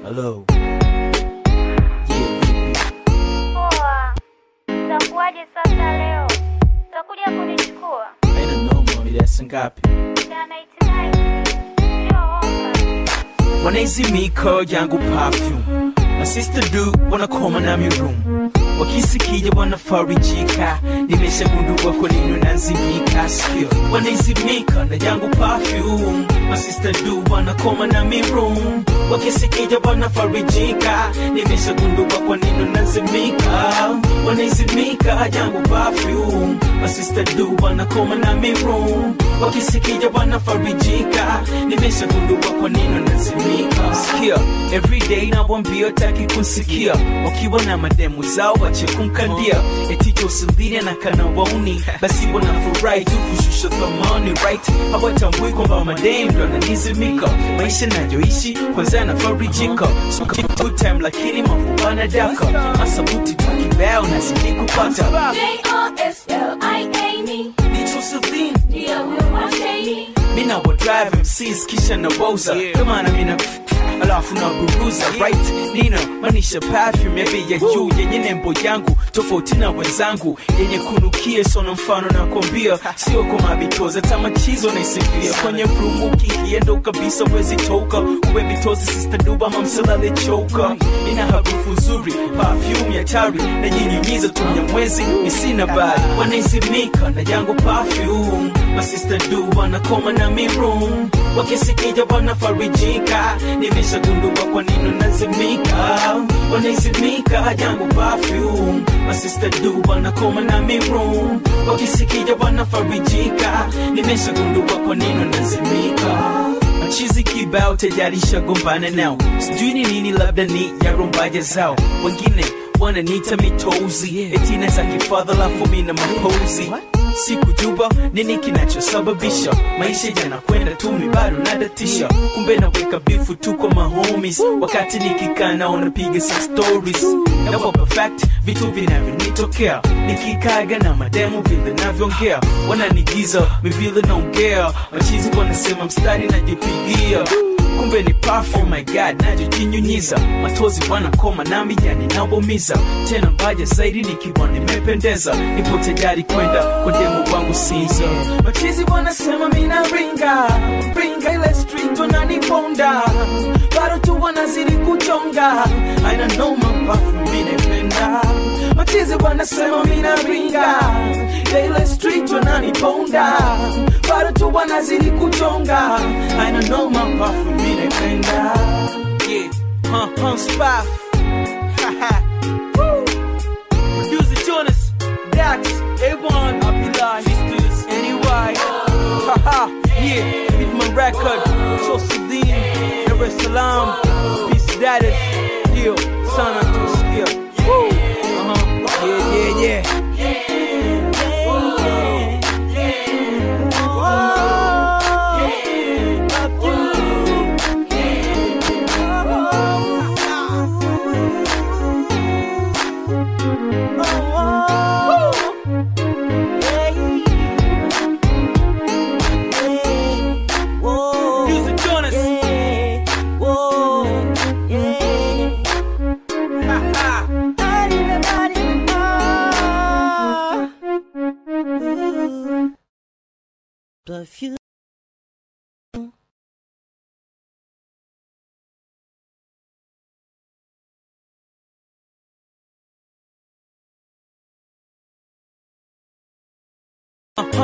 Hello. Poa, utakuwaje sasa leo? Utakuja kunichukua? Haina noma, mida saa ngapi? Jana itinai sio ofa. Wanaizimika yangu perfume na sister do wanakoma na mirum wakisikija wanafarijika nimeshagundua kwa nini unazimika sikio wanaizimika na yangu perfume na sister do wanakoma na mirum wakisikija wanafarijika nimeshagundua kwa nini unazimika wanaizimika yangu perfume na sister do wanakoma na mirum wakisikija wanafarijika nimeshagundua kwa nini unazimika sikia everyday nawambia taki kusikia wakiwa na mademu zao wache kumkandia eticho usimbili na kana wauni basi wanafurahi tu kushusha thamani right hawatambui kwamba mademu ndo ananizimika maisha nayoishi kwanza yanafarijika so good time lakini mafubana daka masabuti tu kibao nazidi kupata J-O-S-L-I-A-N-E. Nicho Celine Ndio huyo mwasheni. mina wa drive MCs kisha na woza kama na mina alafu na buruza right nina manisha perfume ya bei ya juu yenye nembo yangu tofauti na wenzangu yenye kunukia sona mfano na kwambia sio kwa mabitoza tamachizo na isifia kwenye rumu ukikiendo kabisa wezi toka uwe bitozi sister duba mamsalale choka ina harufu nzuri perfume ya tari na nyinyunyiza tumya mwezi misina bali wanaizimika na yangu perfume masista du wanakoma na mirum wakisikija wanafarijika nimeshagundua kwa nini unazimika wanaizimika yangu perfume masista du wanakoma na mirum wakisikija wanafarijika nimeshagundua kwa nini unazimika machizi kibao tayari shagombana nao sijui ni nini labda ni ya rumbaja zao wengine wananiita mitozi etina za kifadha lafu mina mapozi sikujua nini kinachosababisha maisha yanakwenda tu mibado nadatisha kumbe naweka bifu tu kwa mahomies wakati nikikaa nao napiga sa stories nawapa fact vitu vinavyonitokea nikikaga na mademu vile navyoongea wananigiza mivile naongea machizi wanasema mstari najipigia kumbe ni perfume my god najojinyunyiza matozi wanakoma nami yani nabomiza tena mbaja zaidi nikiwa nimependeza nipo tayari kwenda kwa demu wangu siza machizi wanasema mina ringa ringa ile street wananiponda bado tu wanazidi kuchonga aina noma perfume minependa machizi wanasema mina ringa ile street wananiponda bado tu wanazidi kuchonga aina noma perfume minependa yeah huh, huh, spaff Haha. Woo. Producer Jonas, Dax, A1, Abdullah, Sisters, NY. Haha, yeah, Hitman Record, Chosidin, Dar es Salaam, Peace Status, Deal, Sana Tuskia. Woo! Uh-huh. Yeah, yeah, yeah. Music Jonas. Haha. Perfume. Uh-huh.